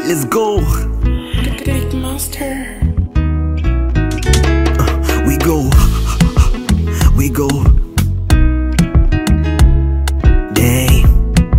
let's go. Big monster. We go. We go. Damn.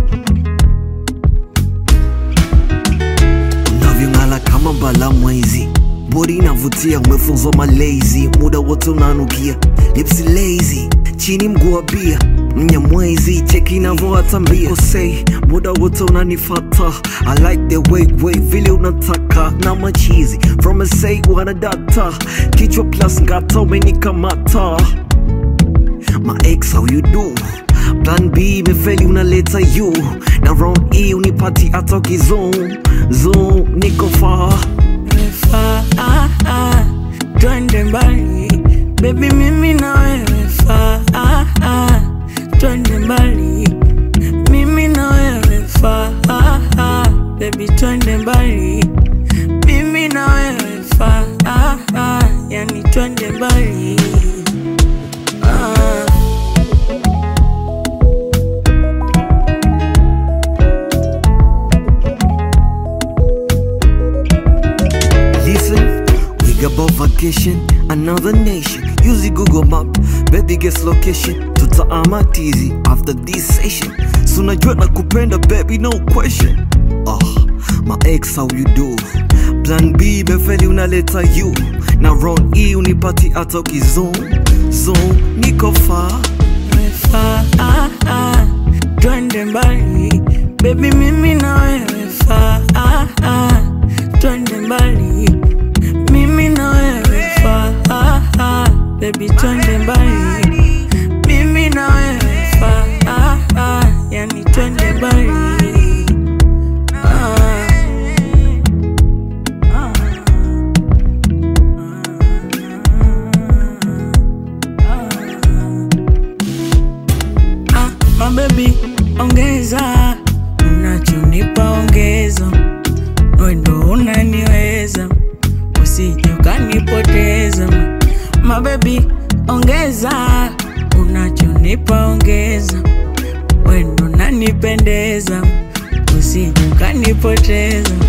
Unavyong'ala kama mbala mwezi, bodi inavutia, umefunzwa malezi, muda wote unanukia, lipsi lazy, chini mguu wa bia mnyamwezi, cheki inavyoatambia kosei, muda wote unanifata, I like the way way vile unataka na machizi from a say wana data, kichwa plus ngata umenikamata my ex how you do plan b imefeli unaleta you na round e unipati hata ukizone zone niko far Faa, ah, ah, twende mbali bebi, mimi na wewe faa, ah, ah, twende mbali mimi na wewe faa, ah, ah, bebi, twende mbali mimi na wewe faa, ah, ah, yani twende mbali ah. Listen, we got about vacation, another nation. Use the Google map, baby guess location. Tutaama tizi after this session. So najua nakupenda baby, no question. Oh, my ex how you do? Plan B imefeli unaleta you. Na round E unipati hata ukizone. Zone, niko far. Faa, ah, ah, twende mbali bebi, mimi na wewe faa, ah, ah, twende mbali mimi na wewe faa, ah, ah, bebi, twende mbali mimi na wewe faa, ah, ah, yani twende mbali ah. Ah, mabebi ongeza unachonipa ongeza wendo unaniweza usije ukanipoteza mabebi ongeza unachonipa ongeza wendo unanipendeza usije ukanipoteza